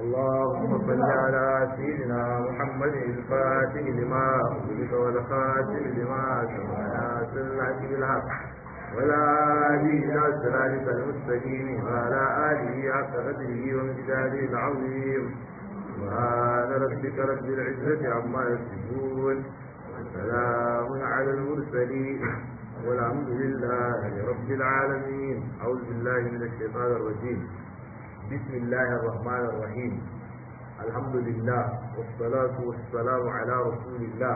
اللهم صل على سيدنا محمد الفاتح لما أغلق والخاتم لما سبق ناصر الحق بالحق ولا هادي إلى صراطك المستقيم وعلى آله حق قدره وامتداده العظيم سبحان ربك رب العزة عما يصفون وسلام على المرسلين والحمد لله رب العالمين أعوذ بالله من الشيطان الرجيم بسم الله الرحمن الرحيم الحمد لله والصلاة والسلام على رسول الله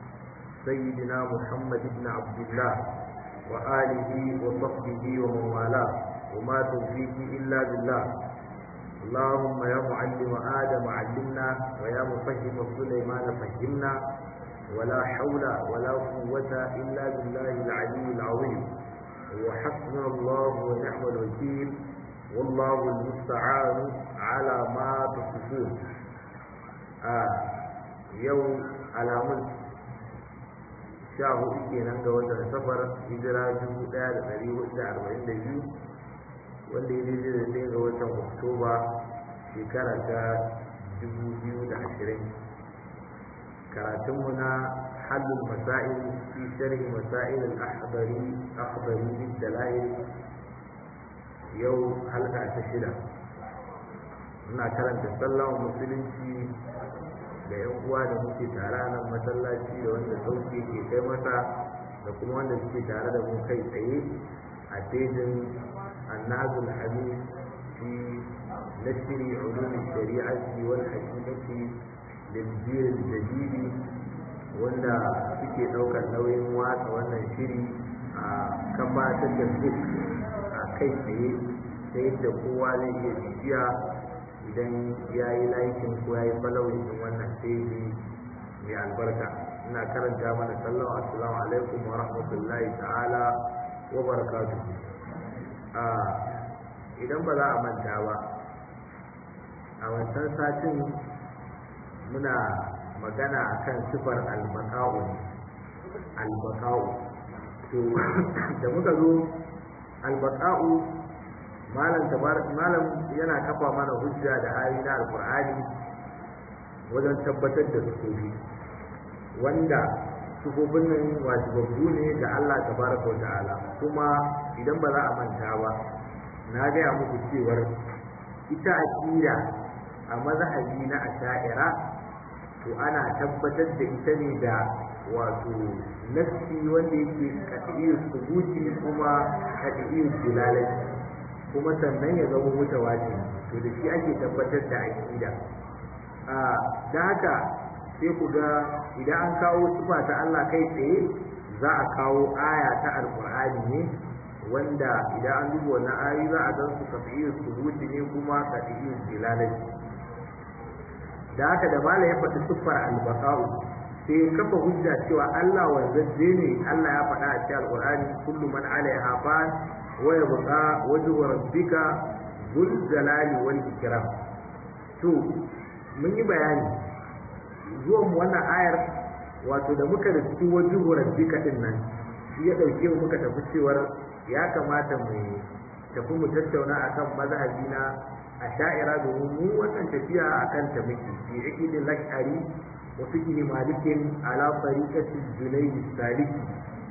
سيدنا محمد بن عبد الله وآله وصحبه ومن والاه وما توفيقي إلا بالله اللهم يا معلم آدم علمنا ويا مفهم سليمان فهمنا ولا حول ولا قوة إلا بالله العلي العظيم وحسبنا الله ونعم الوكيل والله المستعان على ما تصفون آه يوم على ملك sha hudu kenan ga watan safar hijira dubu daya da dari hudu da arba'in da biyu wanda ya daidai da ɗaya ga watan oktoba shekara ta dubu biyu da ashirin karatunmu na halin masa'il fi sharhi masa'il al-ahdari ahdari bin dalail yau halka ta shida ina karanta sallama musulunci da yan uwa da muke tare nan masallaci da wanda sauki ke kai masa da kuma wanda suke tare da mu kai tsaye a tejin annazul hadith fi nashri ulum shari'ati wal haqiqati lil jil jadid wanda suke daukar nauyin watsa wannan shiri a gabatar da duk a kai tsaye ta yadda kowa zai iya bibiya idan ya yi laikin ko ya yi falawin wannan teji mai albarka ina karanta mana sallama assalamu alaikum wa rahmatullahi ta'ala wa barakatuh idan ba za a manta ba a wancan satin muna magana akan sifar albaka'u albaka'u to da muka zo albaka'u malam malam yana kafa mana hujja da ayoyi na alqur'ani wajen tabbatar da sufofi wanda sufofin nan wajibabbu ne ga Allah tabaraka wa ta'ala kuma idan ba za a manta ba na gaya muku cewar ita aqida a mazhabi na asha'ira to ana tabbatar da ita ne da wato nassi wanda yake qat'iyyus subuti kuma qat'iyyus dilalati kuma sannan ya zama mutawatir to da shi ake tabbatar da aqida a da haka sai ku ga idan an kawo sifa ta Allah kai tsaye za a kawo aya ta alqur'ani ne wanda idan an duba wannan ayoyi za a gan su kafiyyu subuti ne kuma kafiyyu dilalati da haka da mala ya faɗi siffar albaqa'u sai kafa hujja cewa Allah wanzajje ne Allah ya faɗa a cikin alqur'ani kullu man alaiha fan ويبقى وجه ربك ذو الجلال والإكرام to mun yi bayani zuwan wannan ayar wato da muka da cikin wajen rabbika din nan shi ya dauke mu muka tafi cewar ya kamata mu tafi mu tattauna akan mazhabi na asha'ira domin mu wannan tafiya akan ta muke fi iqidil lashari wa fiqh malikin ala tariqati junayd saliki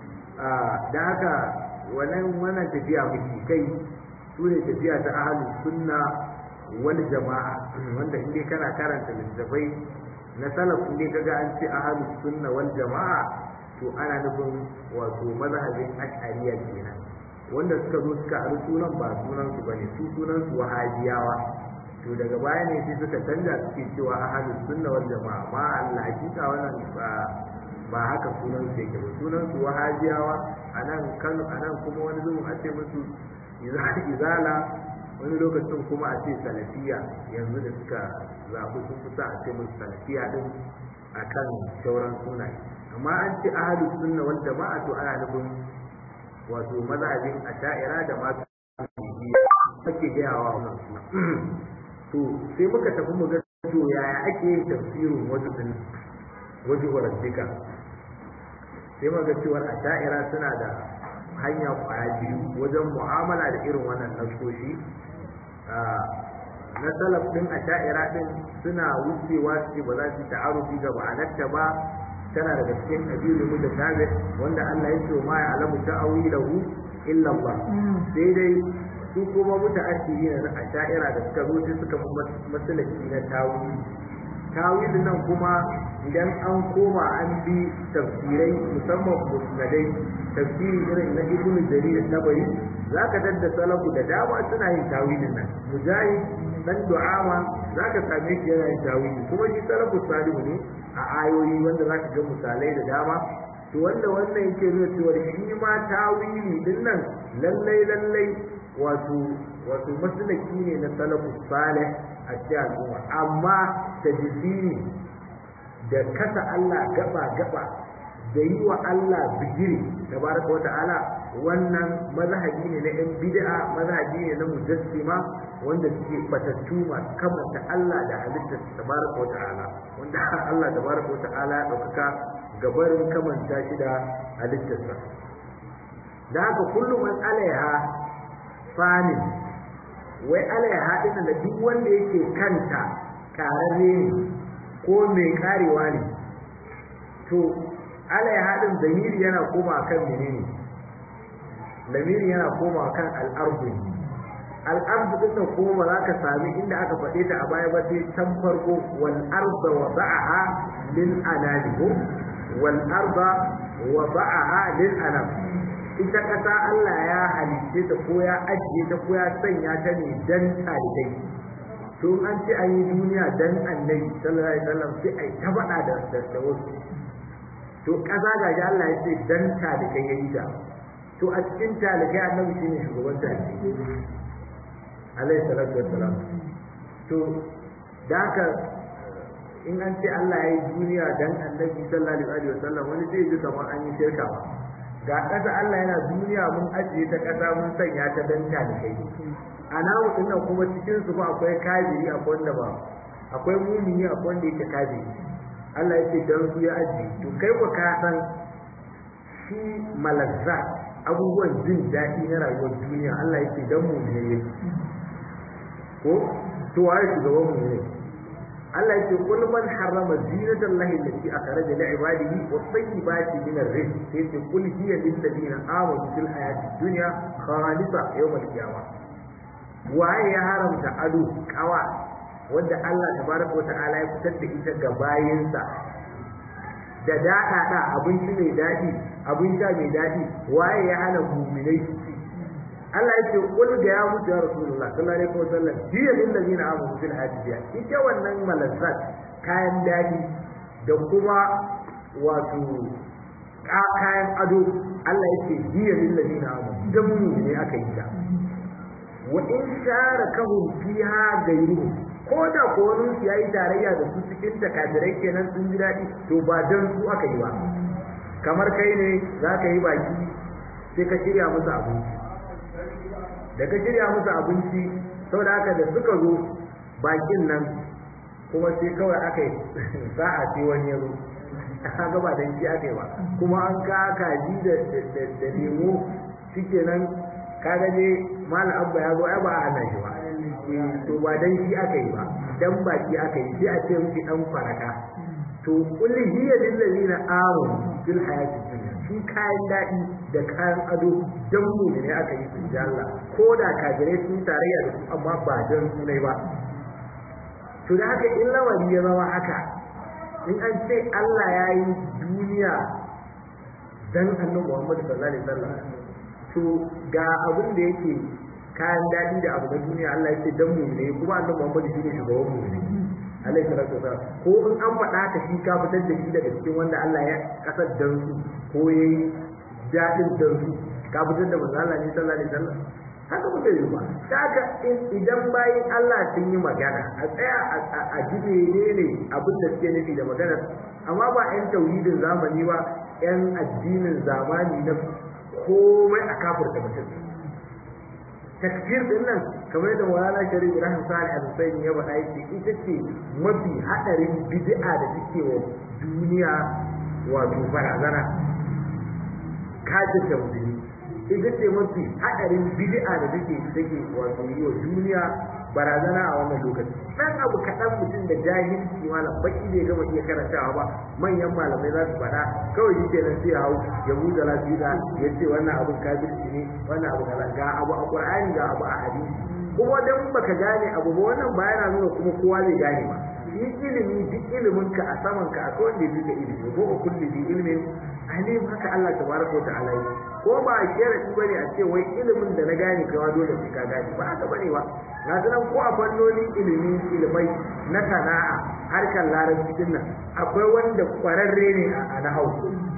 da haka wannan wannan tafiya muke kai su ne tafiya ta ahlus sunna wal jama'a wanda in dai kana karanta littafai na salaf in dai kaga an ce ahlus sunna wal jama'a to ana nufin wato mazhabin ash'ariya kenan wanda suka zo suka ari sunan ba sunan su bane su sunan su wahabiyawa to daga baya ne sai suka canja suke cewa ahlus sunna wal jama'a ma Allah hakika wannan ba ba haka sunan su yake ba sunan su wahabiyawa a nan kano a nan kuma wani zuwan a ce musu izala wani lokacin kuma a ce salafiya yanzu da suka zaɓi sun fi sa a ce musu salafiya din a kan sauran sunaye amma an ce ahalus sunna wal jama'a to ana nufin wato mazhabin asha'ira da masu ake gayawa wannan suna to sai muka tafi mu ga to yaya ake yin tafsirin wasu din wajen warabbika sai muka cewar asha'ira suna da hanya kwaya biyu wajen mu'amala da irin wannan nasoshi na salaf din a sha'ira din suna wucewa su ce ba za su ta'arufi ga ma'anarta ba tana daga cikin abiyu mu da tabi wanda Allah ya ce ma ya alamu ta'awilahu illa Allah sai dai su kuma muta'addiri na a sha'ira da suka zo sai suka masalaki na tawili tawilin nan kuma idan an koma an bi tafsirai musamman musnadai tafsiri irin na ibnu jarir tabari zaka dadda salafu da dama suna yin tawilin nan mujahid dan du'ama zaka same shi yana yin tawili kuma shi salafu salihu ne a ayoyi wanda zaka ga misalai da dama to wanda wannan yake nuna cewa shi ma tawili din nan lallai lallai wato wato maslaki ne na salafu salih a cikin al'umma amma da jisiri da kasa Allah gaba gaba da yi wa Allah bigiri tabaraka wa ta'ala wannan mazhabi ne na yan bid'a mazhabi ne na mujassima wanda suke batattu masu kamanta Allah da halittar tabaraka wa ta'ala wanda Allah tabaraka wa ta'ala ya ɗaukaka gabarin kamanta shi da halittarsa da haka kullum an alaiha fanin wai alaiha ɗin da duk wanda yake kanta ƙararre ne ko mai karewa ne to alaiha ɗin zamiri yana koma kan menene lamiri yana koma kan al'ardu al'ardu ɗin nan kuma ba za ka sami inda aka faɗe ta a baya ba sai can farko wal arda wa ba'aha lil anami ko wal arda wa ba'aha lil anam ita ƙasa Allah ya halice ta ko ya ajiye ta ko ya sanya ta ne dan talibai to an ce an yi duniya dan annabi sallallahu alaihi wasallam sai ai ta faɗa da da wasu to ƙasa ga ji Allah ya ce dan talibai ya yi ta to a cikin talibai annabi shine shugaban talibai alaihi salatu wassalam to da haka in an ce Allah ya yi duniya dan annabi sallallahu alaihi wasallam wani zai ji kamar an yi shirka ba ga ƙasa Allah yana duniya mun ajiye ta ƙasa mun sanya ta dan talibai a namu din nan kuma cikin su ba akwai kafiri akwai wanda ba akwai mumini akwai wanda yake kafiri Allah yake dan su ya ajiye to kai ko ka san shi malazza abubuwan jin daɗi na rayuwar duniya Allah yake dan mu ne yake ko to waye shugaban mu ne Allah yake kul man harrama zinatan lahi allati akhraja li ibadihi wa tayyibati min ar-rizq sai yake kul hiya lil ladina amanu fil hayati dunya khalisa yawm al-qiyamah waye ya haramta ado kawa wanda Allah tabaraka wa ta'ala ya fitar da ita ga bayinsa da daɗa da abinci mai daɗi abin sha mai daɗi waye ya hana muminai Allah ya ce kul ga ya mutu ya Rasulullah sallallahu alaihi wasallam jiya lil ladina amanu fil hayati ita wannan malazzat kayan daɗi da kuma wato kayan ado Allah ya ce jiya lil ladina amanu dan muminai aka yi ta wa in sharakahum fiha gairuhum ko da ko wani su yayi tarayya da su cikin takadirai kenan sun ji daɗi to ba dan su aka yi ba kamar kai ne za ka yi baki sai ka shirya musu abinci da ka shirya musu abinci saboda haka da suka zo bakin nan kuma sai kawai aka yi sa'a sai wani ya zo kaga ba dan shi aka yi ba kuma an ka kaji da da lemo shikenan kaga ne mal abba ya zo ai ba a hana shi ba to ba dan shi aka yi ba dan baki aka yi sai a ce miki dan faraka to kul hiya lil ladina amanu fil hayati dunya shi kayan dadi da kayan ado dan mu ne aka yi su da Allah ko da kafirai sun tarayya da su amma ba dan su ne ba to da haka in lawari ya zama haka in an ce Allah ya yi duniya dan annabi Muhammad sallallahu alaihi wasallam to ga abin da yake kayan daɗi da abu na duniya Allah yake dan mu ne kuma annabi Muhammad shi ne shugaban mu ne alaihi salatu wasallam ko in an faɗa ka shi ka fitar da shi daga cikin wanda Allah ya kasar dan su ko yayi daɗin dan su ka fitar da manzo Allah ne sallallahu alaihi wasallam haka ba zai yi ba haka idan bayin Allah sun yi magana a tsaya a ji ne abin da suke nufi da magana amma ba 'yan tauhidin zamani ba 'yan addinin zamani na komai a kafirta mutum takfir din nan kamar da wala shari'a Ibrahim Salih al-Husayn ya faɗa yake ita ce mafi hadarin bid'a da take wa duniya wato barazana kafir da musulmi ita ce mafi hadarin bid'a da take take wato yi wa duniya barazana a wannan lokaci dan abu kaɗan mutum da jahilci malam baki bai gama iya karantawa ba manyan malamai za su faɗa kawai shi kenan sai hau ya buɗe lafiya ya ce wannan abu kafirci ne wannan abu kaza ga abu a qur'ani ga abu a hadisi kuma dan baka gane abu ba wannan ba yana nuna kuma kowa zai gane ba shi ilimi duk ilimin ka a saman ka akwai wanda ya ilimi ko kulli bi ilmin alim haka Allah tabaraka wa ta'ala ko ba a sharadi bane a ce wai ilimin da na gane kawa dole sai ka gane ba haka bane ba na sanan ko a fannonin ilimi ilimai na sana'a harkar larabci din nan akwai wanda kwararre ne a nahau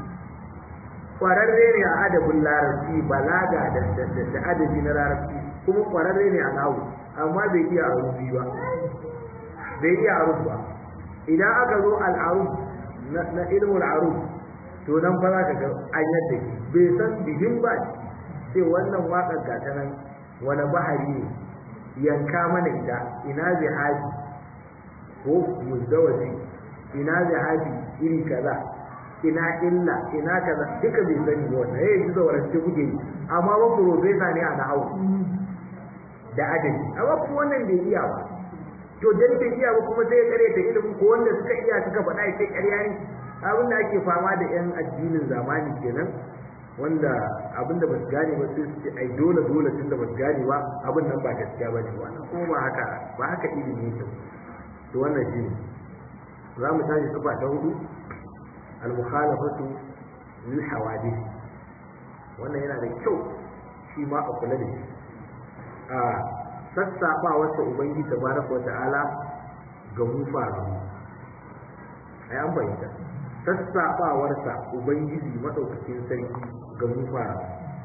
kwararre ne a adabin larabci balaga da da adabi na larabci kuma kwararre ne a nahau amma bai iya arubi ba bai iya arub ba idan aka zo al'arub na ilmul arub to nan fa za ka ga an yadda bai san bihin ba sai wannan waƙar gata nan wani bahari ne yanka mana ita ina zihabi ko muzdawaji ina zihabi iri kaza ina illa ina kaza duka bai sani ba wannan yayin ji zaurance kuke yi amma ba profesa ne a nahawu da adabi amma kuma wannan bai iya ba to dan bai iya ba kuma sai ya kare ta ilimin ko wanda suka iya suka faɗa ya kai ƙarya ne abin da ake fama da yan addinin zamani kenan wanda abin da basu gane ba sai su ce ai dole dole tunda basu gane ba abin nan ba gaskiya ba ne wannan kuma ba haka ba haka ilimi yake to wannan shi ne za mu tashi sifa ta hudu al-mukhalafatu lil hawadith wannan yana da kyau shi ma a kula da shi a sassaɓa wata ubangi tabaraka wa ta'ala ga mu faru ai an bayyana sassaɓawarsa ubangiji madaukakin sarki ga mu faru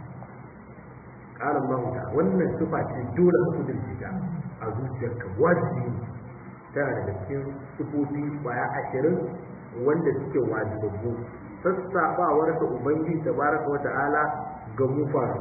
qala Allah ta wannan sifa ce dole ka kudurce ta a zuciyarka wajibi tana daga cikin sifofi baya ashirin wanda suke wajibabbu sassaɓawarsa ubangiji tabaraka wa ta'ala ga mu faru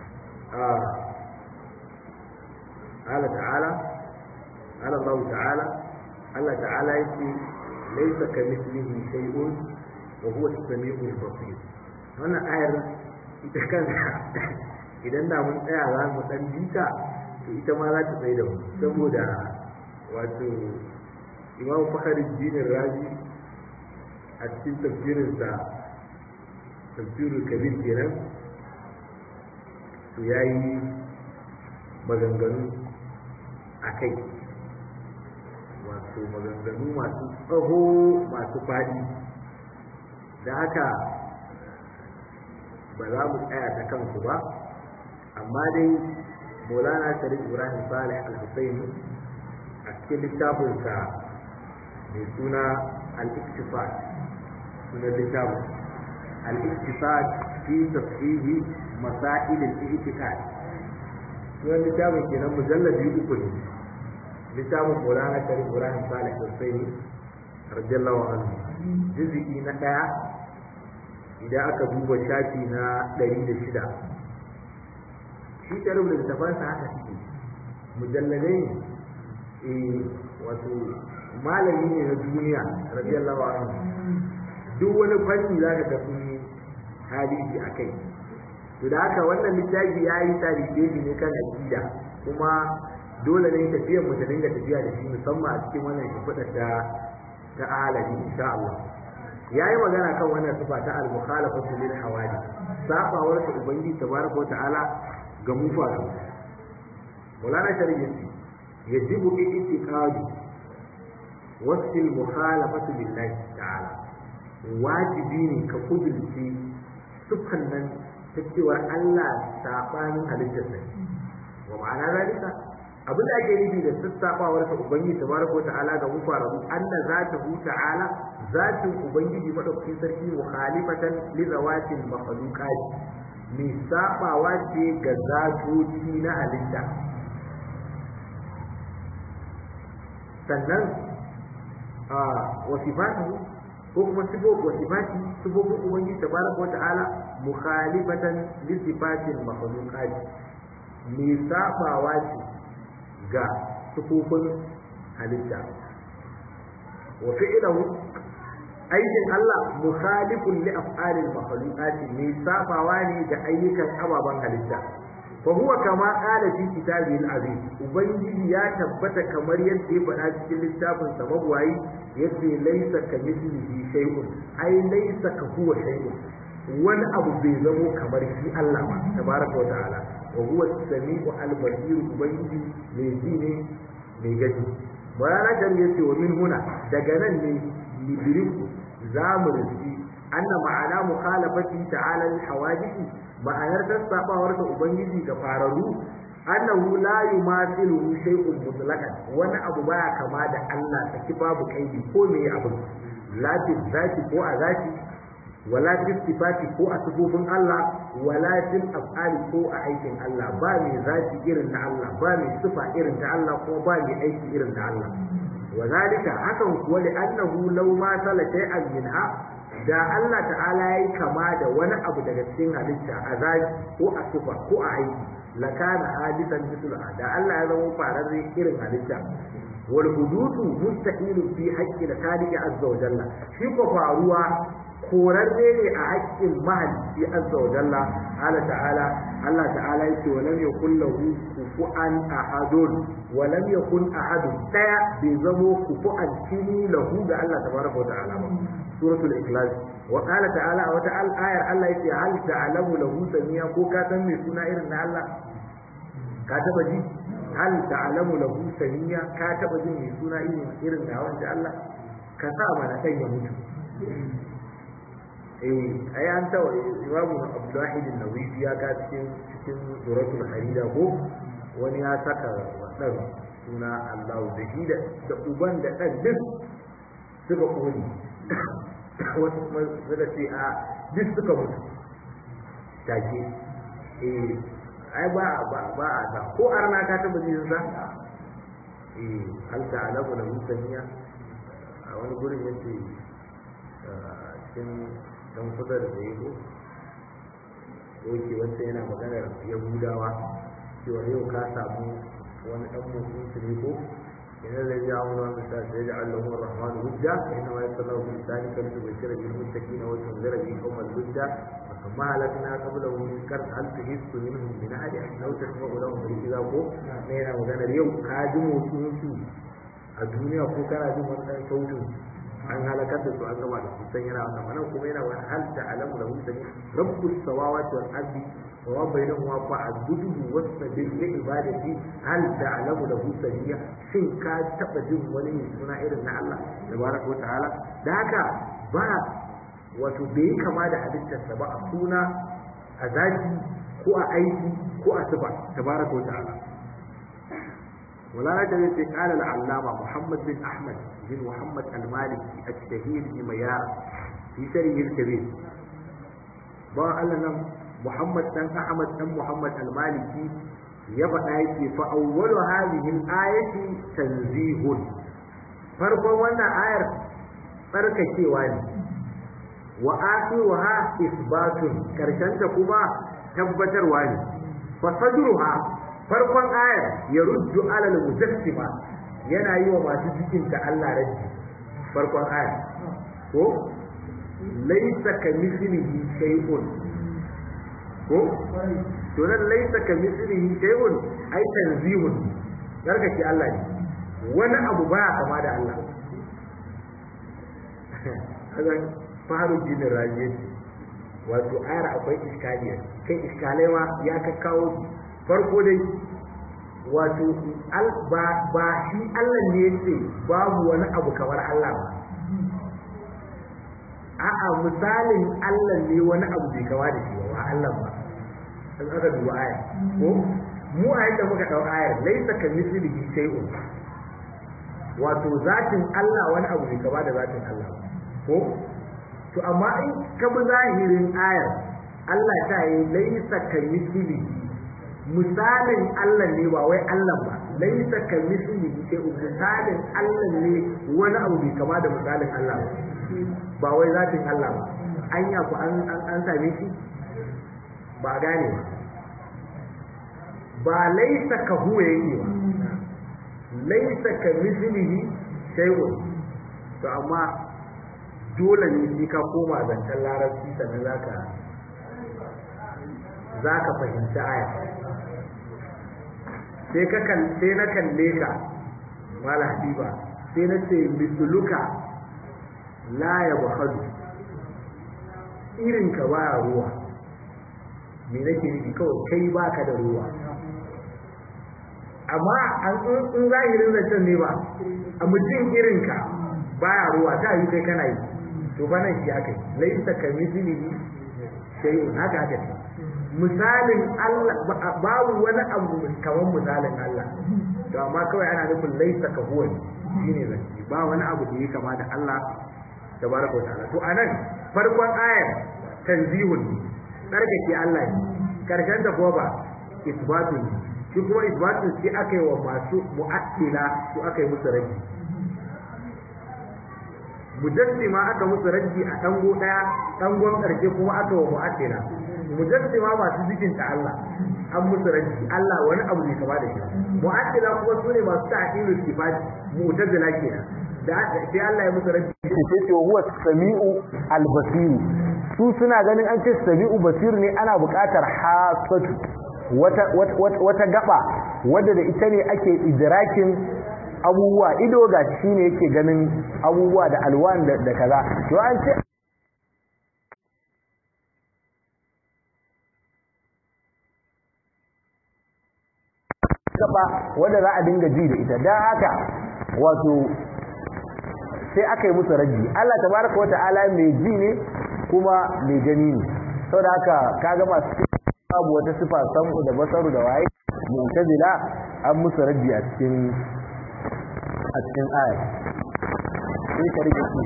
قال تعالى قال الله تعالى الله تعالى يقول ليس كمثله شيء وهو السميع البصير wannan ayar ita kanta idan da mun tsaya za mu dan jita to ita ma za ta tsaye da mu saboda wato imam fakhruddin razi a cikin tafsirinsa tafsirul kabir kenan to yayi maganganu a kai wato maganganu masu tsaho masu faɗi da haka ba za mu tsaya ta kansu ba amma dai maulana sharif ibrahim salih al-husaini a cikin littafinsa mai suna al-iktifad suna littafin al-iktifad fi tafsihi masail al-i'tiqad sunan littafin kenan mujallabi uku ne littafin Maulana Sharif Ibrahim Salih Hussein radiyallahu anhu juz'i na daya idan aka duba shafi na ɗari da shida shi Sharif da littafansa haka suke mujalladai ne wato malami ne na duniya radiyallahu anhu duk wani fanni za ka tafi hadisi a kai to da haka wannan littafi ya yi tarihi ne kan aqida kuma dole ne tafiyar mu ta dinga tafiya da shi musamman a cikin wannan shimfiɗar ta ta alabi insha Allah ya yi magana kan wannan sifa ta al-mukhalafatu lil hawadi sabawar ta ubangiji tabaraka wa ta'ala ga mu fa Maulana Sharif yajibu i'tiqadu wasu al-mukhalafatu lillahi ta'ala wajibi ne ka kudurci sufan nan ta cewa Allah sabanin halittar sa wa ma'ana zalika abin da ake nufi da sassabawar sa ubangiji tabaraka wa ta'ala ga mufarabu anna zatahu ta'ala zatin ubangiji madaukakin sarki mukhalifatan li zawatil makhluqat mai sabawa ce ga zatoci na halitta sannan a wasifatu ko kuma sifo wasifati sifofin ubangiji tabaraka wa ta'ala mukhalifatan li sifatil makhluqat mai sabawa ce ga sifofin halitta wa fi'luhu aikin Allah mukhalifun li af'alil makhluqat mai sabawa ne ga ayyukan ababen halitta fa huwa kama qala fi kitabihi al-aziz ubangiji ya tabbata kamar yadda ya faɗa cikin littafin sa mabwayi yace laysa kamithlihi shay'un ai laysa ka huwa shay'un wani abu bai zamo kamar shi Allah ba tabaraka wa ta'ala wa huwa as-sami'u al-basir ubangiji mai ji ne mai gani bayana da yace wa min huna daga nan ne lidriku zamu rufi anna ma'ana mukhalafati ta'ala al-hawadith ma'anar tasabawar da ubangiji ga fararu annahu la yumathilu shay'un mutlaqan wani abu baya kama da Allah saki babu kaidi ko me abu la zati ko a zati wala fi sifati ko a sifofin Allah wala fil af'ali ko a aikin Allah ba mai zati irin na Allah ba mai sifa irin ta Allah ko ba mai aiki irin ta Allah wa zalika hakan kuwa li annahu law ma sala shay'an minha da Allah ta'ala yayi kama da wani abu daga cikin halitta a zaki ko a sifa ko a aiki lakana hadisan mislu da Allah ya zama fararre irin halitta wal hududu mustahilun fi haqqi al-khaliq azza wa jalla shi ko faruwa korarre ne a haƙƙin mahalicci azza wa jalla ala ta'ala Allah ta'ala yake wa lam yakul lahu kufu'an ahadun wa lam yakun ahadun daya bai zamo kufu'an kini lahu ga Allah tabaraka wa ta'ala ba suratul ikhlas wa qala ta'ala wa ta'al ayar Allah yake hal ta'lamu lahu samiya ko ka san me suna irin na Allah ka taba ji hal ta'lamu lahu samiya ka taba jin me suna irin irin da wanda Allah ka sa mana dan ya mutu eh ai an tawa imamu abdullahi bin nawawi ya ga cikin cikin suratul harida ko wani ya saka wadan suna Allah da shi da da uban da dan duk suka koni wasu kuma suka ce a duk suka mutu take eh ai ba ba ba a da ko arna ka taba jin sa eh hal ta'lamu lahu samiya a wani gurin yace cikin dan kusa da zai ko yake wacce yana maganar yahudawa cewa yau ka samu wani dan mutum su ne ko yana da ya wani wani sa sai da Allah wa rahmanu hujja inna ma yasallahu bi lisani kan tu bashira bil muttaqina wa tunzira bi qawmal hujja wa kama halakna qablahu min kar hal tuhissu minhum min ahadi law tasma'u lahum bi idza ko ne yana maganar yau ka ji motsin su a duniya ko kana jin wani dan sautin an halakar da su an gama da su san yana wannan wannan kuma yana wani hal ta alamu da mutane rabbus samawati wal ardi wa ma bainahuma fa'buduhu wastabir li ibadati hal ta alamu da mutane shin ka taba jin wani mai suna irin na Allah tabaraka wa ta'ala da haka ba wato bai kama da halittarsa ba a suna a zaki ko a aiki ko a sifa tabaraka wa ta'ala ولا يدري قال العلامة محمد بن أحمد بن محمد المالكي الشهير بميار في شرحه الكبير با لنا محمد بن أحمد بن محمد المالكي يبقى يكي فأول هذه الآية تنزيه فرق وانا آية فرق كيواني وآخرها إثبات كرشنت كما تبتر واني فصدرها farkon ayar ya ruddu alal mujassima yana yi wa masu cikin ta Allah raddi farkon ayar ko laysa ka mislihi shay'un ko to nan laysa ka mislihi shay'un ai tanzihun gargace Allah ne wani abu baya kama da Allah kaga faru jinin rajiyar wato ayar akwai iskaliyar kai iskalai ma ya kakkawo farko dai wato ba shi Allah ne yace babu wani abu kamar Allah ba a'a misalin Allah ne wani abu bai kawa da shi ba Allah ba sun aka duba aya ko mu a yadda muka dau ayar laisa ka mislihi shay'un wato zatin Allah wani abu bai kawa da zatin Allah ba ko to amma in ka bi zahirin ayar Allah ta yi laisa ka mislihi misalin Allah ne ba wai Allah ba laisa ka misli sai misalin Allah ne wani abu bai kama da misalin Allah ba ba wai zatin Allah ba anya ku an an an same shi ba gane ba ba laisa ka huwa yake ba laisa ka mislihi shay'un to amma dole ne sai ka koma zancen larabci sannan zaka zaka fahimci aya sai ka sai na kalle ka mala habiba sai na ce misluka la ya bakhadu irin ka ba ruwa me nake nufi kawai kai baka da ruwa amma an in zahirin zancen ne ba a mutum irin ka baya ruwa ta yi kai kana yi to ba nan shi aka yi laisa ka mislihi shay'un haka haka misalin Allah babu wani abu kamar misalin Allah to amma kawai ana nufin laisa ka huwa shine zance ba wani abu da yake kama da Allah tabaraka wa ta'ala to anan farkon ayar tanzihun tsarkake Allah ne karshen da kuma ba isbatu ne shi kuma isbatu sai aka yi wa masu mu'attila su aka yi musu rabi mujassima aka musu rabi a dango daya dangon karshe kuma aka wa mu'attila mujassima masu jikin ta Allah an musu rabi Allah wani abu ne kama da shi mu'attila kuma sune masu ta'tilul sifat mu'tazila kenan da sai Allah ya musu rabi sai ce huwa sami'u al-basir su suna ganin an ce sami'u basir ne ana buƙatar hasatu wata wata gaba wadda da ita ne ake idrakin abubuwa ido ga shi ne yake ganin abubuwa da alwan da kaza to an ce gaba wadda za a dinga ji da ita don haka wato sai aka yi musu raji Allah tabaraka wa ta'ala mai ji ne kuma mai gani ne saboda haka kaga masu babu wata sifa samu da basaru da waye mu'tazila an musu raji a cikin a cikin ayat sai ka rike shi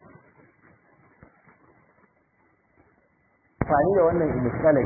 fani da wannan misalai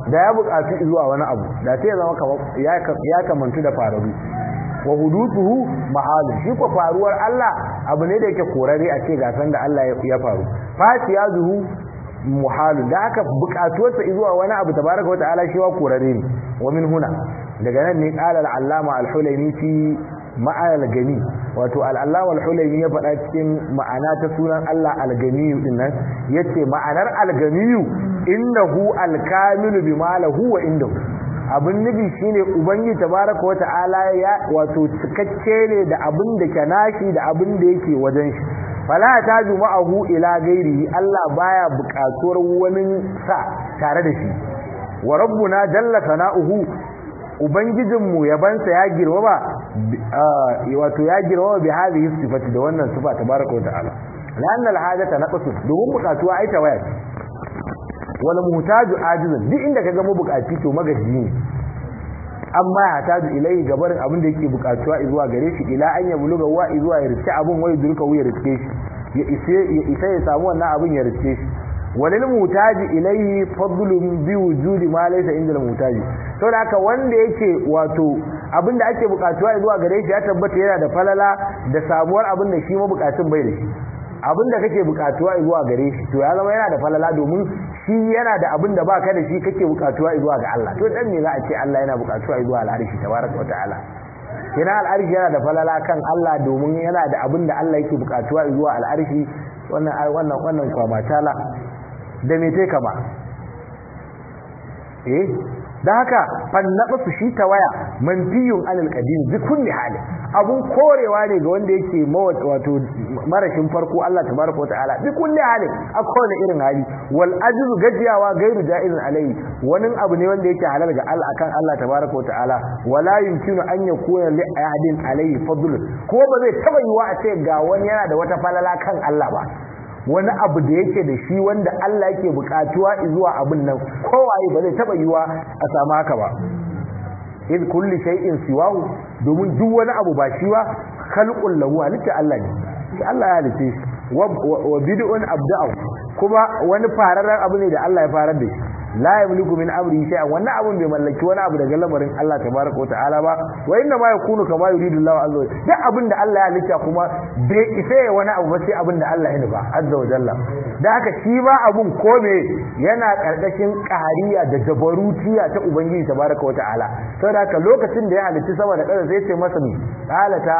da ya buƙatu zuwa wani abu da sai ya zama kamar ya kamantu da fararu wa hudutuhu mahalun shi ko faruwar Allah abu ne da yake korare a ce gasan da Allah ya faru fatiya zuhu muhalun da haka buƙatuwarsa zuwa wani abu tabaraka wa ta'ala shi wa korare ne wa min huna daga nan ne qala al-allama al-hulaimi fi ma'al gani wato al-allama al-hulaimi ya faɗa cikin ma'ana ta sunan Allah al-gani din nan yace ma'anar al-gani innahu al-kamilu bima lahu wa indahu abin nufi shine ubangiji tabaraka wa ta'ala ya wato cikakke ne da abin da ke nashi da abin da yake wajen shi fala taju ma'ahu ila gairihi Allah baya buƙatuwar wani sa tare da shi wa rabbuna jalla sana'uhu ubangijinmu yabansa ya girmama wato ya girmama bi hadhihi sifati da wannan sifa tabaraka wa ta'ala lanna al-hajata naqsu domin buƙatuwa ai tawaya wal muhtaju ajizun duk inda kaga mu bukaci to magaji ne amma ya taju ilai gabarin abin da yake bukatuwa zuwa gare shi ila an ya buluga wa zuwa ya riske abin wai durka wuya riske shi ya ise ya isa ya samu wannan abin ya riske shi walil mutaji ilaihi fadlun bi wujudi ma laysa inda mutaji to da haka wanda yake wato abin da ake bukatuwa zuwa gare shi ya tabbata yana da falala da samuwar abin da shi mabukacin bai da shi abin da kake bukatuwa zuwa gare shi to ya zama yana da falala domin shi yana da abin da baka da shi kake bukatuwa zuwa ga Allah to dan me za a ce Allah yana bukatuwa zuwa al'arshi tabaraka wa ta'ala kina al'arshi yana da falala kan Allah domin yana da abin da Allah yake bukatuwa zuwa al'arshi wannan wannan wannan kwama tala da me take kama eh da haka fannaɓa su shi ta waya manfiyun anil qadim bi kulli hali abun korewa ne ga wanda yake wato marashin farko Allah tabaraka wa ta'ala bi kulli hali a kowane irin hali wal ajzu gajiyawa gairu ja'izun alayhi wani abu ne wanda yake halal ga Allah akan Allah tabaraka wa ta'ala wala yumkinu an yakuna li ahadin alayhi fadl ko ba zai taba yiwa a ce ga wani yana da wata falala kan Allah ba wani abu da yake da shi wanda Allah yake bukatuwa zuwa abin nan kowaye ba zai taba yiwa a samu haka ba in kulli shay'in siwahu domin duk wani abu ba shi ba khalqul lahu halitta Allah ne shi Allah ya halice shi wa bid'un abda'u kuma wani fararren abu ne da Allah ya farar da shi la yamliku min amri shay'an wannan abun bai mallaki wani abu daga lamarin Allah tabaraka wa ta'ala ba wa inna ma yakunu kama yuridu Allah azza wa duk abin da Allah ya halitta kuma bai isa ya wani abu ba sai abin da Allah ya nufa azza wa jalla da haka shi ba abun ko me yana karkashin qahariya da jabarutiya ta ubangiji tabaraka wa ta'ala saboda haka lokacin da ya halitta sama da ƙasa sai ce masa ni qalata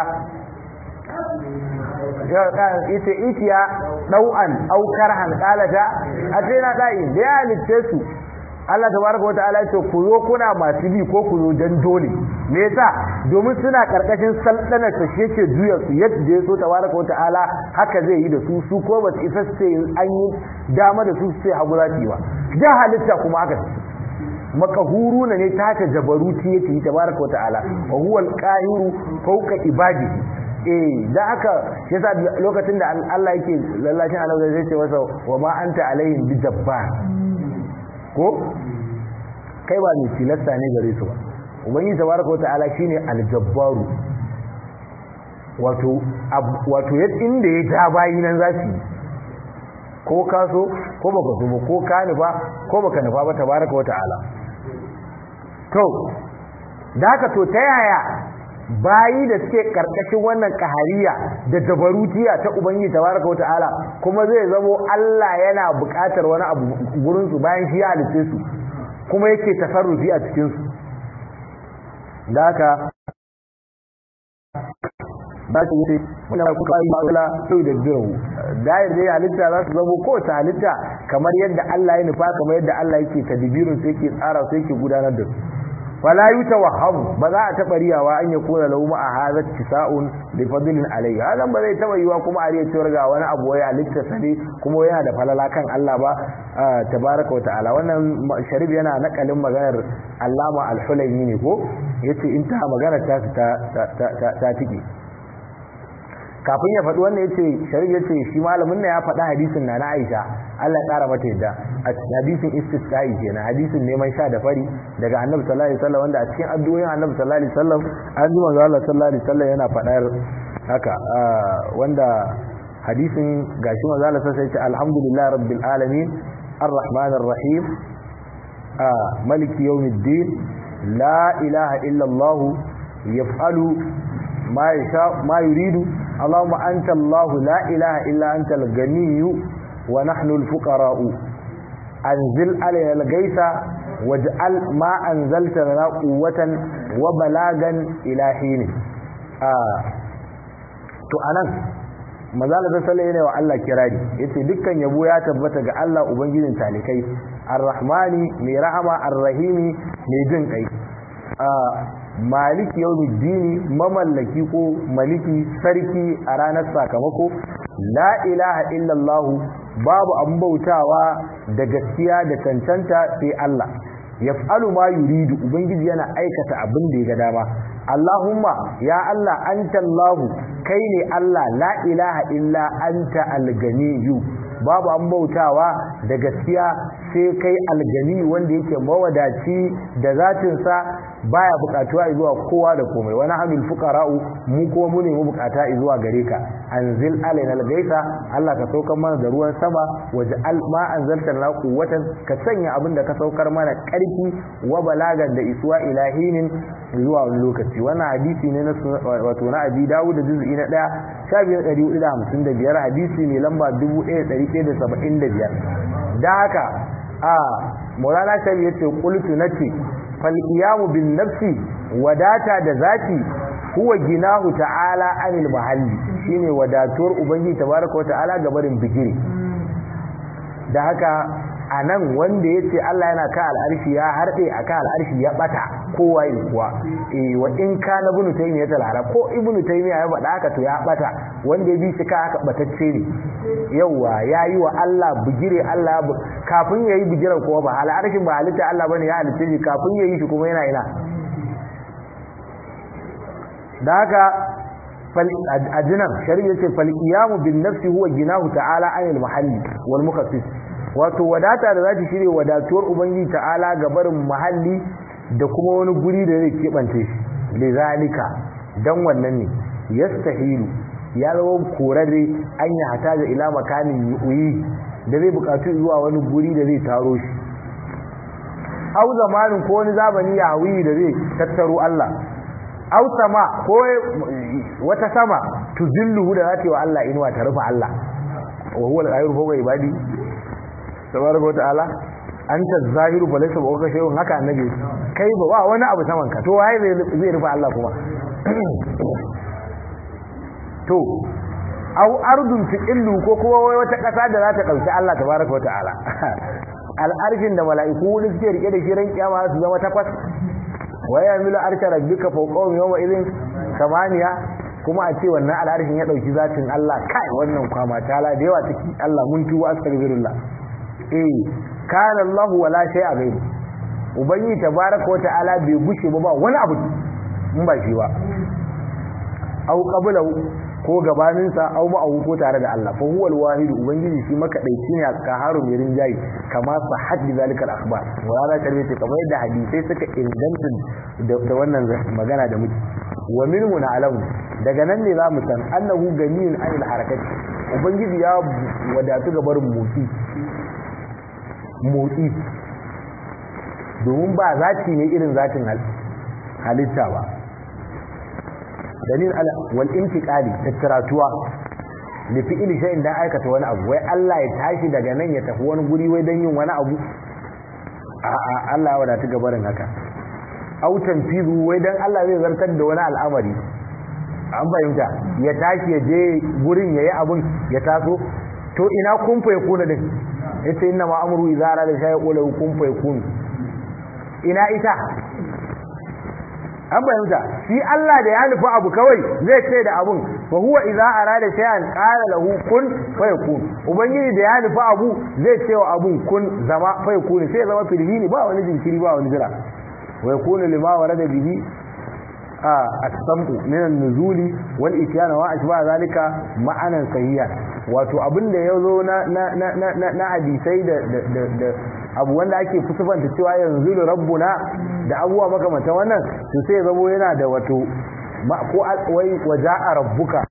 ita itiya dau'an aukar hankalata a sai na da'i da ya halitte su Allah tabaraka wa ta'ala ce ku zo kuna masu bi ko ku zo dan dole me yasa domin suna karkashin saldanar ta shi yake juya su yadda ya so tabaraka wa ta'ala haka zai yi da su su ko ba su isa su an yi dama da su su sai hagu zaki ba da halitta kuma haka makahuru ne ta ta jabaruti yake tabaraka wa ta'ala wa huwa al-qahiru fawqa ibadihi eh da aka yasa lokacin da Allah yake lallashin Allah zai ce masa wa ma anta alaihim bi jabbar ko kai ba mai tilasta ne gare su ba ubangiji tabaraka wataala shine aljabbaru wato wato yadda inda ya ja bayi nan za su ko ka so ko baka so ba ko ka nufa ko baka nufa ba tabaraka wataala to da haka to ta yaya bayi da suke karkashin wannan kahariya da jabarutiya ta ubangiji tabaraka wa ta'ala kuma zai zamo Allah yana buƙatar wani abu gurin su bayan shi ya halice su kuma yake tasarrufi a cikin su da haka ba su yi wanda ku kai ma'ula sai da biro dayar dai halitta za su zamo ko ta halitta kamar yadda Allah ya nufa kamar yadda Allah yake tadbirin sai yake tsara sai yake gudanar da su fala yutawahhamu ba za a taba riyawa an yakuna lahu ma hadha tisa'un li fadlin alayhi hadan ba zai taba yiwa kuma a riya cewa ga wani abu ya halitta sane kuma yana da falala kan Allah ba tabaraka wa ta'ala wannan sharif yana nakalin maganar Allama al-Hulaimi ne ko yace in ta magana ta ta ta tike kafin ya faɗi wannan yace sharif yace shi malamin ne ya faɗi hadisin na na Aisha Allah ya ƙara mata yadda a hadisin istisqa'i kenan hadisin neman sha da fari daga Annabi sallallahu alaihi wasallam wanda a cikin addu'o'in Annabi sallallahu alaihi wasallam an ji manzo Allah sallallahu alaihi wasallam yana faɗar haka wanda hadisin gashi manzo Allah sai ya ce alhamdulillahi rabbil alamin arrahmanir rahim maliki yawmiddin la ilaha illa Allah yaf'alu ma yasha ma yuridu Allahumma anta Allah la ilaha illa anta al-ganiyyu wa nahnu al-fuqara'u anzil alayna al-ghaytha waj'al ma anzalta lana quwwatan wa balagan ila hin to anan mazala da sallai ne wa Allah kirari yace dukkan yabo ya tabbata ga Allah ubangijin talikai arrahmani mai rahama arrahimi mai jin kai maliki yawmiddini mamallaki ko maliki sarki a ranar sakamako la ilaha illallah babu an bautawa da gaskiya da cancanta sai Allah yaf'alu ma yuridu ubangiji yana aikata abin da ya ga dama Allahumma ya Allah anta Allahu kai ne Allah la ilaha illa anta alganiyu babu an bautawa da gaskiya sai kai algani wanda yake mawadaci da zatinsa baya bukatuwa zuwa kowa da komai wani hamil fuqara'u mu kuma mu ne mu bukata zuwa gare ka anzil alaina algaisa Allah ka saukar mana da ruwan sama waje ma anzalta lana quwwatan ka sanya abin da ka saukar mana karfi wa balagan da isuwa ilahinin zuwa wani lokaci wannan hadisi ne na wato na Abi Dawud da juz'i na 1 1455 hadisi ne lamba 1175 da haka a Maulana Shabi yace qultu nace fal qiyamu bin nafsi wadata da zati huwa ginahu ta'ala anil mahalli shine wadatuwar ubangiji tabaraka wa ta'ala ga barin bigire da haka a nan wanda ya ce Allah yana ka al'arshi ya harɗe a ka al'arshi ya ɓata kowa yi kuwa wa in ka na bunu ta yi ya talara ko ibnu ta yi ya faɗa haka to ya ɓata wanda ya bi shi ka haka ɓatacce ne yauwa ya yi wa Allah bigire Allah kafin ya yi bigiren kowa ba al'arshin ba halitta Allah bane ya halitta shi kafin ya yi shi kuma yana ina da haka a jinan shari'a ce falqiyamu bin nafsi huwa ginahu ta'ala anil mahalli wal mukassis wato wadata da zata shirye wadatuwar ubangiji ta'ala ga barin mahalli da kuma wani guri da zai kebance shi lizalika dan wannan ne yastahilu ya zama korarre an yi hata da ila makanin yuyi da zai bukatu zuwa wani guri da zai taro shi au zamanin ko wani zamani ya hawi da zai tattaro Allah au sama ko wata sama tuzilluhu da zata yi wa Allah inuwa ta rufe Allah wa huwa al-ghayru fawqa ibadi tabaraka wa ta'ala anta zahiru fa laysa bawka shay'un haka annabi kai ba ba wani abu saman ka to waye zai rufe Allah kuma to au ardun tiqillu ko kuma wai wata kasa da za ta dauki Allah tabaraka wa ta'ala al'arshin da mala'iku wani suke rike da shi ran kiyama su zama takwas wa yamilu arsha rabbika fawqahum yawma idhin samaniya kuma a ce wannan al'arshin ya dauki zatin Allah kai wannan kwama tala da yawa take Allah mun tuba astaghfirullah eh kana Allah wala shay'a ghairu ubangi tabaraka wa ta'ala bai gushe ba ba wani abu in ba shi ba au qablahu ko gabaninsa au ma'ahu ko tare da Allah fa huwa al-wahid ubangiji shi makadaici ne ka haru mai rinjayi kama sa haddi zalikal akhbar wala karbe ce kamar yadda hadisai suka inganta da wannan magana da muke wa minhu na'lamu daga nan ne zamu san annahu ganiyun anil harakati ubangiji ya wadatu ga barin motsi motsi domin ba zati ne irin zatin halitta ba dalil ala wal intiqali tattaratuwa li fi'li shay'in dan aikata wani abu wai Allah ya tashi daga nan ya tafi wani guri wai dan yin wani abu a'a Allah ya wadata gabarin haka au tanfizu wai dan Allah zai zartar da wani al'amari an fahimta ya tashi ya je gurin yayi abun ya taso to ina kun fa yakuna din ita inna ma amru idza arada shay'un qulu kun fa yakun ina ita an fahimta shi Allah da ya nufi abu kawai zai ce da abun fa huwa idza arada shay'an qala lahu kun fayakun ubangiji da ya nufi abu zai ce wa abun kun zama fayakun sai zama filhini ba wani jinkiri ba wani jira wa yakunu lima warada bihi a as-sam'u min an-nuzuli wal ityana wa ashba zalika ma'anan sahiha wato abin da yazo na na na na hadisai da da abu wanda ake fusufanta cewa yanzu da rabbuna da abubuwa makamantan wannan to sai zamo yana da wato ko wai waja'a rabbuka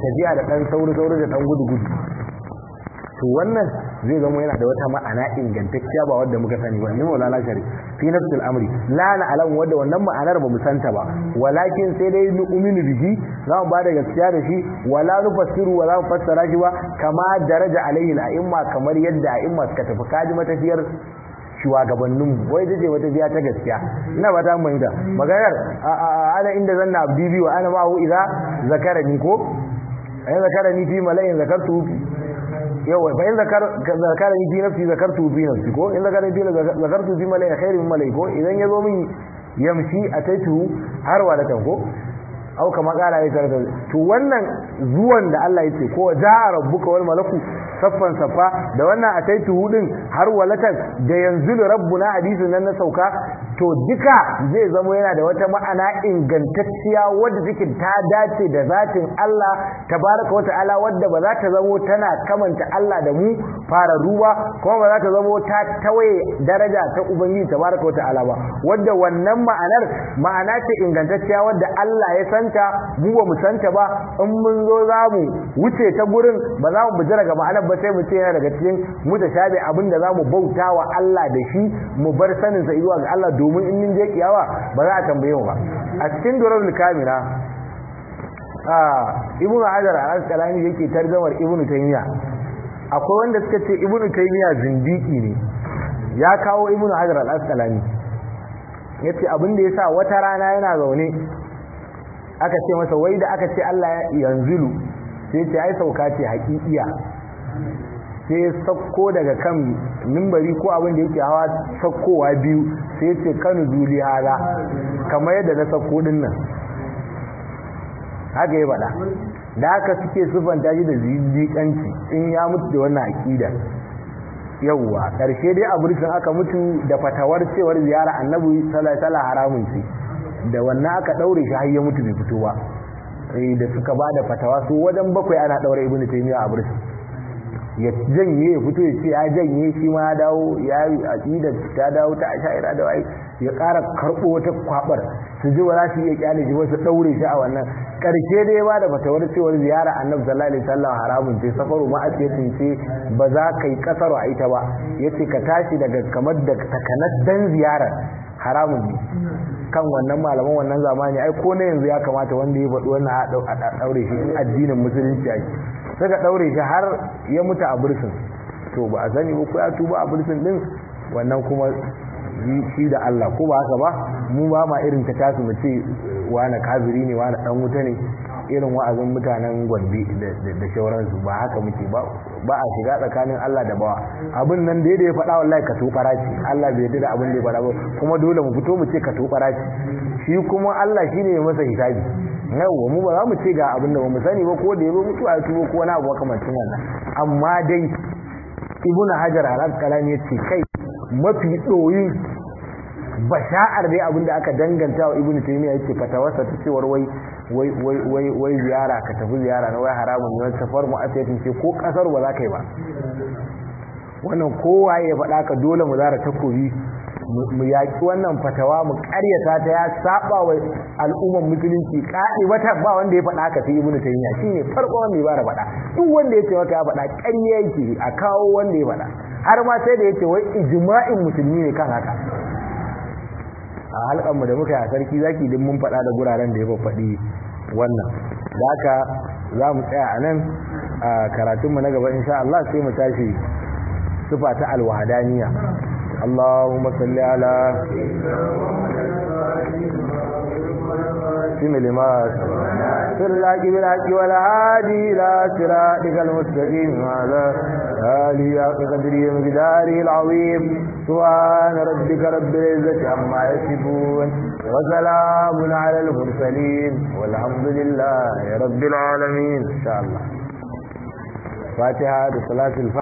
tafiya da ɗan sauri-sauri da ɗan gudu-gudu to wannan zai zama yana da wata ma'ana ingantacciya ba wadda muka sani ba ni maulana shari fi nafsil amri la na alam wadda wannan ma'anar ba mu santa ba walakin sai dai nu uminu bihi za mu bada gaskiya da shi wala nufassiru wala mu fassara shi ba kama daraja alaihi al'imma kamar yadda a'imma suka tafi kaji matafiyar shugabannin wai da ce wata biya ta gaskiya ina ba ta mai da maganar ana inda zanna abdi biyu ana ma'u idza zakarani ko ayin zakarani fi mala'in zakartu yawa fa in zakara ni fi nafsi zakartu fi nafsi ko in zakara ni fi zakartu fi malai khairu min malai ko idan yazo min yamshi ataitu har walatan ko au kama kala ya tarka to wannan zuwan da Allah yake ko ja'a rabbuka wal malaku saffan saffa da wannan ataitu hudin har walatan da yanzu rabbuna hadisin nan na sauka to duka zai zama yana da wata ma'ana ingantacciya wadda take ta dace da zatin Allah tabaraka wa ta'ala wadda ba za ta zamo tana kamanta Allah da mu fara ruwa kuma ba za ta zamo ta tawaye daraja ta ubangiji tabaraka wa ta'ala ba wadda wannan ma'anar ma'ana ce ingantacciya wadda Allah ya santa mu ba mu santa ba in mun zo za mu wuce ta gurin ba za mu bujira ga ma'anar ba sai mu ce yana daga cikin mutashabi abin da za mu bauta wa Allah da shi mu bar sanin sa zuwa ga Allah domin in mun je kiyawa ba za a tambaye mu ba a cikin durarul kamira a ibnu hajar al-asqalani yake tarjamar ibnu taymiya akwai wanda suka ce ibnu taymiya zindiki ne ya kawo ibnu hajar al-asqalani yace abin da yasa wata rana yana zaune aka ce masa wai da aka ce Allah yanzulu sai ce ai sauka ce haƙiƙiya sai sakko daga kan mimbari ko abin da yake hawa sakkowa biyu sai ce kanu zuli hala kamar yadda na sakko din nan haka ya faɗa da haka suke sufanta shi da zindiƙanci in ya mutu da wannan aƙida yauwa ƙarshe dai a burkin aka mutu da fatawar cewar ziyara annabi sallallahu haramun ce da wannan aka ɗaure shi har ya mutu bai fito ba da suka ba da fatawa su wajen bakwai ana ɗaure ibnu taymiya a burkin ya janye ya fito ya ce ya janye shi ma ya dawo ya yi aqida ta dawo ta asha'ira da wai ya ƙara karɓo wata kwabar su ji ba za su iya kyale shi ba su ɗaure shi a wannan ƙarshe dai ba da fatawar cewar ziyara annabi sallallahu alaihi wasallam haramun ce safaru ma asiyatin ce ba za ka yi kasaro a ita ba yace ka tashi daga kamar da takanas dan ziyara haramun ne kan wannan malaman wannan zamani ai ko na yanzu ya kamata wanda ya faɗi wannan a ɗaure shi in addinin musulunci ake suka ɗaure shi har ya mutu a bursin to ba a sani ba ko ya tuba a bursin din wannan kuma shi da Allah ko ba haka ba mu ba ma irin ta tasu mu ce wani kafiri ne wani dan wuta ne irin wa'azin mutanen gombe da shauransu ba haka muke ba ba a shiga tsakanin Allah da bawa abin nan da ya faɗa wallahi ka tokara ce Allah bai yarda da abin da ya faɗa ba kuma dole mu fito mu ce ka tokara ce shi kuma Allah shine ya masa hisabi yawa mu ba za mu ce ga abin da ba mu sani ba ko da ya zo mutu a tubo ko wani abu makamancin wannan amma dai ibn hajar al-asqalani ya ce kai mafi ɗoyin basha'ar dai abin da aka danganta wa ibn taymiya yake fatawarsa ta cewar wai wai wai wai wai ziyara ka tafi ziyara na wai haramun ne wani safar mu asiyatin ce ko kasar ba za ka yi ba wannan kowa ya faɗa ka dole mu zara takobi mu yaƙi wannan fatawa mu ƙaryata ta ya saba wa al'ummar musulunci ƙaɗi wata ba wanda ya faɗa ka sai ibnu taymiya shine farko wanda ya bara faɗa duk wanda ya ce maka ya faɗa ƙarya yake a kawo wanda ya faɗa har ma sai da yace wai ijma'in musulmi ne kan haka a halkan mu da muka yi a sarki zaki din mun faɗa da guraren da ya faɗi wannan da haka za mu tsaya a nan a karatunmu na gaba insha Allah sai mu tashi sifa ta alwahadaniya اللهم صل على سم لما سر الحق بالحق والهادي إلى صراطك المستقيم وعلى آله حق قدره ومقداره العظيم سبحان ربك رب العزة عما يصفون وسلام على المرسلين والحمد لله رب العالمين إن شاء الله فاتحة صلاة الفاتحة